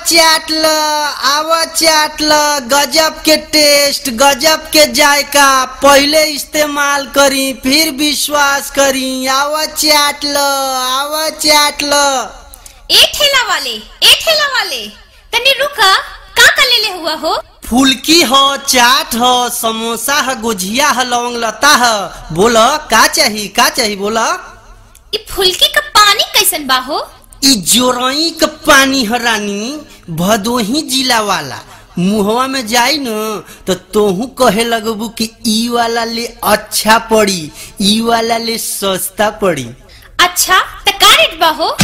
चाट ल आव चाट ल गजब के टेस्ट गजब के जायका पहले इस्तेमाल करी फिर विश्वास करी आव चाट ल आव चाट ल ए ठेला वाले ए ठेला वाले तनी रुका का का लेले हुआ हो फुलकी हो चाट हो समोसा है गुजिया है लौंग लता है बोल का चाही का चाही बोल ई फुलकी का पानी कैसन बा हो ई जोरई के पानी है रानी भदोही जिला वाला मुहवा में जाई न तो तोहू कहे लगबू कि ई वाला ले अच्छा पड़ी ई वाला ले सस्ता पड़ी अच्छा त का रेट बा हो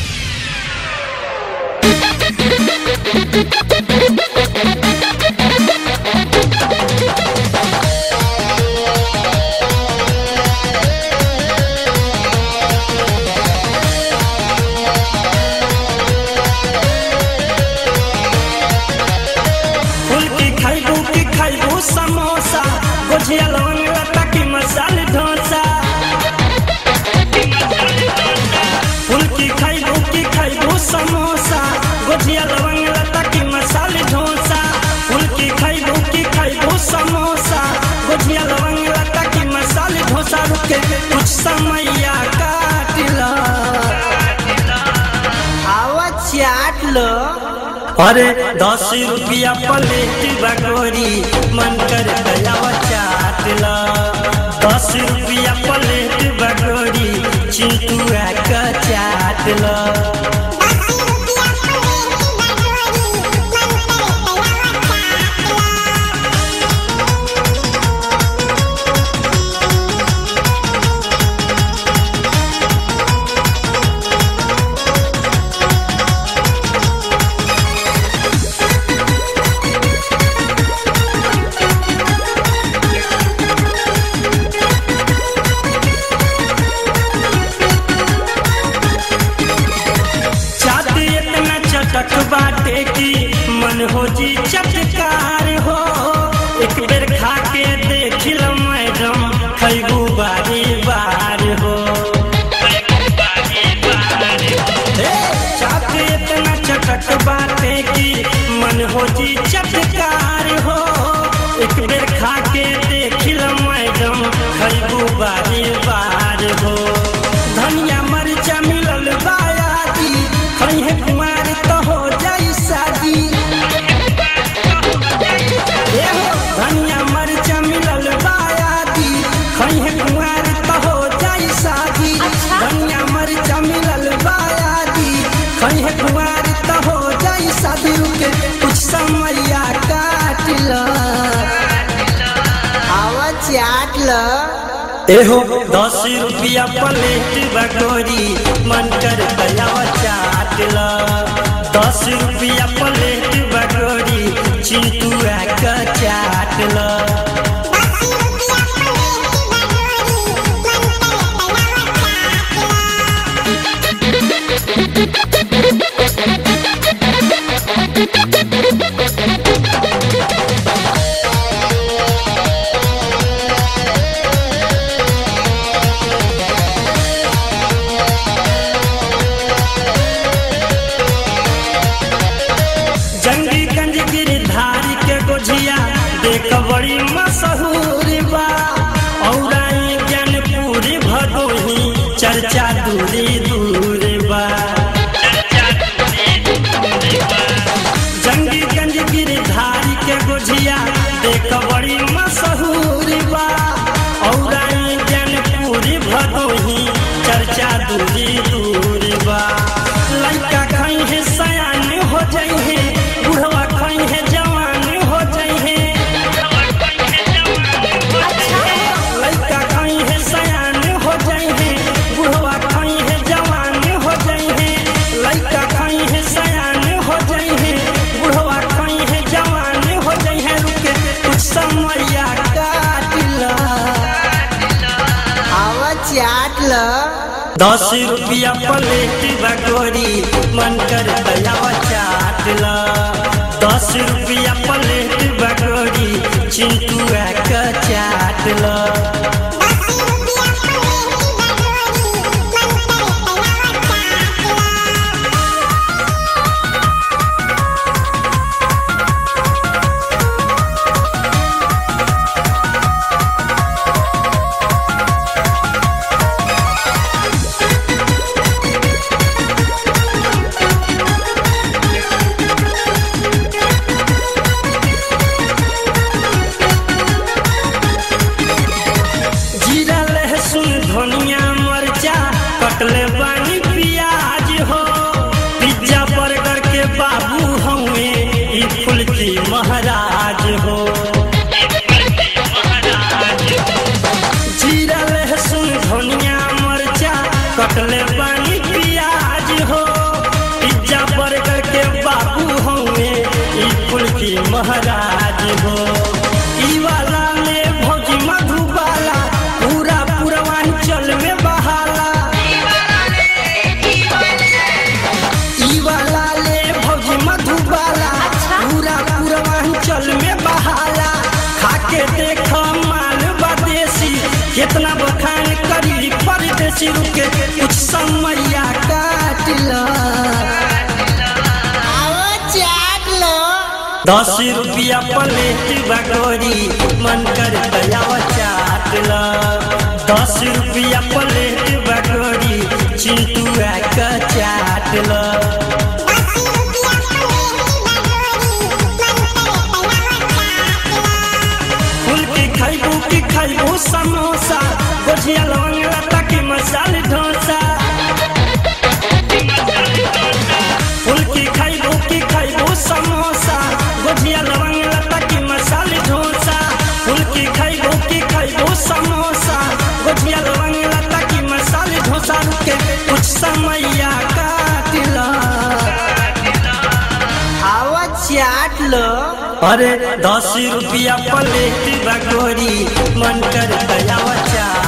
फुलकी खाइबू की खाइबू समोसा गुजिया लौंग लता की मसाले डोसा फुलकी खाइबू की खाइबू समोसा गुजिया लौंग लता की मसाले डोसा फुलकी खाइबू की खाइबू समोसा गुजिया लौंग लता की मसाले डोसा रुके कुछ समैया काट ला आव चाट ल अरे दस रुपया प्लेट बगोरी मन कर दयावा चाट ला दस रुपया प्लेट बगोरी चिंटुआ का चाट ला चाट इतना चटक बाटे की मन हो जी चटकार हो एक बेर खा के देख लो मैडम खैबू बारी बार हो हे, चाट इतना चटक बाटे की मन हो जी चटकार हो एक बेर खा के देख लो मैडम खैबू बारी बार हो धनिया मरचा मिलल बायादी खैहे कुमार तो हो जाई शादी ए हो, धनिया मरचा मिलल बायादी खैहे कुमार तो हो जाई शादी अच्छा। धनिया मरचा मिलल बायादी खैहे कुमार तो हो जाई शादी रुके कुछ समैया काट ला आव चाट ल एहो दस रुपया प्लेट बगोरी मन कर दयावा चाट ला दस रुपया प्लेट बगोरी चिंटुआ का चाट ला जंगी गंज गिरधारी के गोझिया देख बड़ी मशहूर बा औराई ज्ञानपुरी भदोही चर्चा दूरी दूर बा जंगी गंज गिरधारी के गोझिया देख बड़ी मशहूर बा औराई ज्ञानपुरी भदोही चर्चा दूरी दूर बा लड़का खई है सयान हो जाई है बुढ़वा खई है जवान हो जाई है लड़का खई है सयान हो जाई है बुढ़वा खई है जवान हो जाई है लड़का खई है सयान हो जाई है बुढ़वा खई है जवान हो जाई है रुके कुछ समैया काट ला आव चाट ल दस रुपया प्लेट बगोरी मन कर दयावा चाट ला दस रुपया प्लेट बगोरी चिंटुआ का चाट ला Thank you. के बाबू हमें ई फूल की महाराज हो जीरा लहसुन धनिया मरचा कटले पानी प्याज हो पिज्जा बर्गर के बाबू हमें ई फूल की महाराज हो ई वाला ले भौजी मधुबाला पूरा पूर्वांचल में बहाला ई वाला ले भौजी मधुबाला पूरा पूर्वांचल में बहाला खाके देख माल बदेसी कितना बखान करी परदेसी रुके कुछ समैया काट ला आओ चाट लो दस रुपया प्लेट बगोरी मन कर दयावा चाट ला दस रुपया प्लेट बगोरी चिंटुआ का चाट ला फूल की खाइबू की खाइबू समोसा गोझिया लवंग लता की मसाले डोसा फूल की खाइबू की खाइबू समोसा गोझिया लवंग लता की मसाले डोसा फूल की खाइबू की खाइबू समोसा गोझिया लवंग लता की मसाले डोसा रुके कुछ समैया काट ला आओ चाट लो अरे दस रुपया प्लेट बगोरी मन कर दयावा चाट